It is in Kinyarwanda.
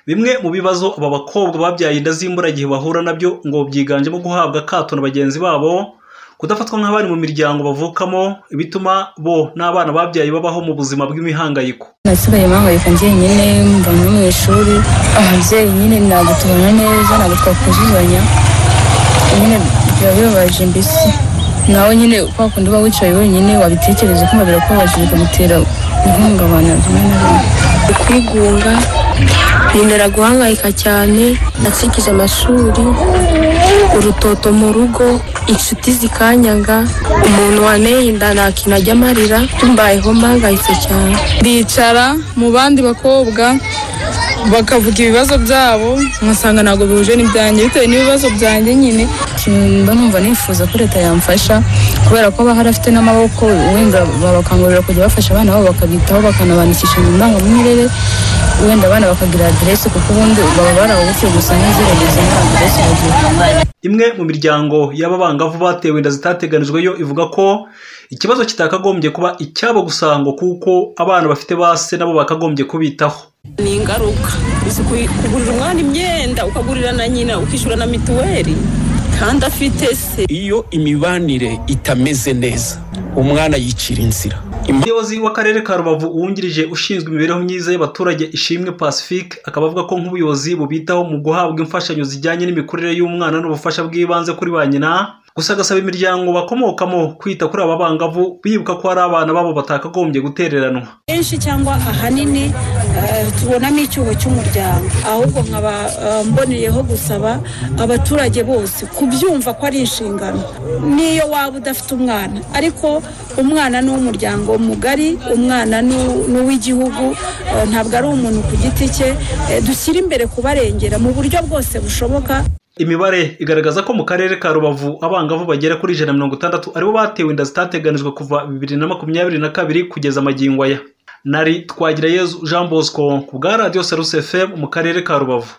Bimwe mu bibazo aba bakobwa babyaye inda z'imburagihe bahura nabyo ngo byiganjemo guhabwa akato na bagenzi babo kudafatwa nk'abari mu miryango bavukamo bituma bo n'abana babyaye babaho mu buzima bw'imihangayiko nasigaye mpangayika njyenyine mba no mu ishuri ababyeyi nyine ntabwo tubana neza ntabwo twakuzuzanya nyine biba bibabaje mbese nawe nyine kwa kundi uba wicaye wenyine wabitekereza kumva birakubabaje bikamutera guhungabana rimwe na rimwe kwigunga bintera guhangayika cyane natsikije amashuri urutoto mu rugo inshuti zikanyanga umuntu wanteye inda nta kintu ajya amarira mbayeho mpangayitse cyane ndicara mu bandi bakobwa bakavuga ibibazo byabo ngasanga ntabwo bihuje n'ibyanjye bitewe n'ibibazo byanjye nyine Ikintu mba numva nifuza ko leta yamfasha kubera ko bahari afite n'amaboko wenda babakangurira kujya bafasha abana babo bakabitaho bakanabandikisha mu ndangamirire wenda abana bakagira aderesi kuko ubundi baba barabubutse gusa ntiziregereze nta aderesi bagira imwe mu miryango y'ababangavu batewe inda zitateganijwe yo ivuga ko ikibazo kitakagombye kuba icyabo gusa ngo kuko abana bafite base nabo bakagombye kubitaho ni ingaruka gusa kugurira umwana imyenda ukagurira na nyina ukishyura na mituweli kandi afite se iyo imibanire itameze neza umwana yicira inzira umuyobozi w'akarere ka rubavu uwungirije ushinzwe imibereho myiza y'abaturage ishimwe pacifique akaba avuga ko nk'ubuyobozi bubitaho mu guhabwa imfashanyo zijyanye n'imikurire y'umwana n'ubufasha bw'ibanze kuri ba nyina gusa agasaba imiryango bakomokamo kwita kuri aba bangavu bibuka ko hari abana babo batakagombye gutereranwa kenshi cyangwa ahanini tubonamo icyuho cy'umuryango ahubwo nkaba mboneyeho gusaba abaturage bose kubyumva ko ari inshingano n'iyo waba udafite umwana ariko umwana ni uw'umuryango mugari umwana ni uw'igihugu ntabwo ari umuntu ku giti cye dushyira imbere kubarengera mu buryo bwose bushoboka imibare igaragaza ko mu karere ka rubavu abangavu bagera kuri ijana na mirongo itandatu aribo batewe inda zitateganijwe kuva bibiri na makumyabiri na kabiri kugeza amagingo aya nari twagirayezu jean bosco ku bwa radiyo saruse fm mu karere ka rubavu